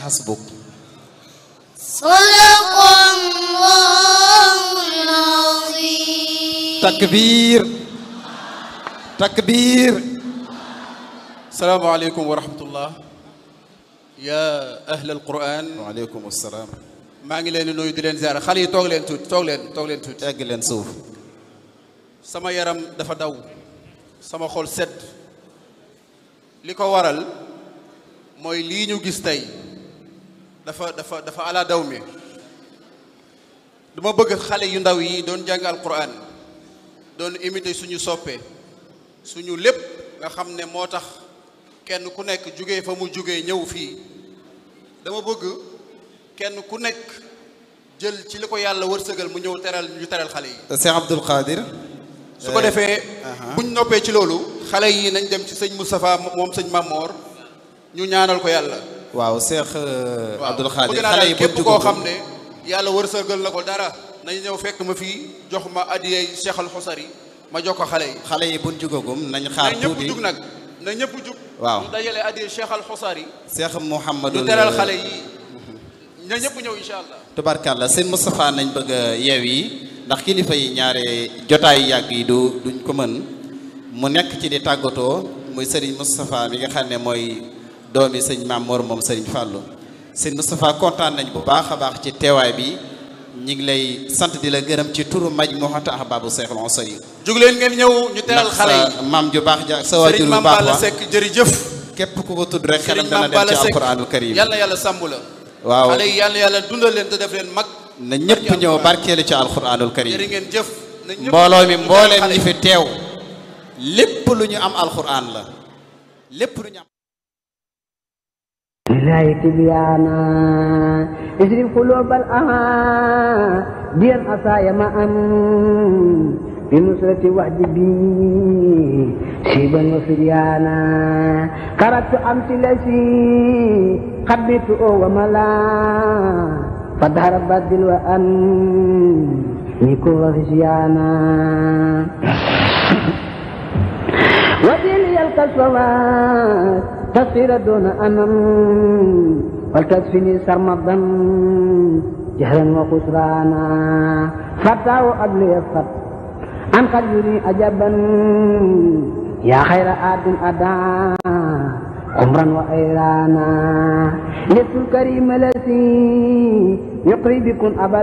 hasbuk sadaqallahul azim takbir takbir salaamaaleykum wa rahmatullah yaa ahlal quran waaleykum salaam maa ngi leen di nuyu di leen ziara xale yi toog leen tuuti toog leen toog leen tuuti egg leen suuf sama yaram dafa daw sama xol sedd li ko waral mooy lii ñu gis tey dafa dafa dafa ala daw mi dama bëgg xale yu ndaw yi doon jàng alquran doon imité suñu soppe suñu lépp nga xam ne moo tax kenn ku nekk jugee fa mu jugee ñëw fii dama bëgg kenn ku nekk jël ci li ko yàlla wërsëgal mu ñëw teral ñu teral xale yi Cheikh Abdoul Qadir su ko defee buñ noppee ci loolu xale yi nañ dem ci sëñ Moustapha moom sëñ Mamor ñu ñaanal ko yàlla waaw Cheikh waaw Abdoul Qadir bëgg naa xale daal yi képp bu koo xam ne yàlla wërsëgal na ko dara nañ ñëw fekk ma fii jox ma adiyey Cheikh Al Xusari ma jox ko xale yi xale yi buñ jugagum nañ xaar na ñëpp tuuti jug nag na ñëpp jug waaw ñu dajale adiyey Cheikh Al Xusari Cheikh Mouhamadou ñu teral xale yi na ñëpp ñëw incha allah tubarkàlla sëñ Moustapha nañ bëgg a yeew yi ndax kilifa yi ñaare jotaayu yàgg yi du duñ ko mën mu nekk ci di tàggatoo muy sëriñ Moustapha mi nga xam ne mooy doomi sëñ Maam Mor moom sëriñ Fàllu sëñ Moustapha kontaan nañ bu baax a baax ci teewaay bi ñi ngi lay sant di la gërëm ci turu maj moo xata ahbaabu Seexul Ansari jug leen ngeen ñëw ñu teral ndax xale yi sa maam ju baax ja ak sa waajur sëriñ bu Mame baax Balla wa Seck jërëjëf képp ku ko tudd rek xelam sëriñ dana Mame dem Balla ci Seck alquranul karim yal na yàlla sàmm la waaw xale yi yal na yàlla dundal leen te def leen mag na ñëpp ñëw barkeelu ci alquranul karim jërë ngeen jëf na ñëpp mbooloo mi ñu teral mbooleem xale ñi yi. fi teew lépp lu ñu am alquran la lépp lu ñu am لله تبيانا اجري قلوب الأها دين أسايا ما أن بنصرة وحد بي شيبا وفريانا كرت أمس لسي خبيت وملا فدهر بدل وأن نيكون وفشيانا وديني الكسوات تصير دون أمم ولتكفني سرمدا جهلا وخسرانا فتاه أبلي الخط عن قلبي أجبا يا خير آد أدا عمرا وأيرانا لست الكريم الذي يقري بكم أبدا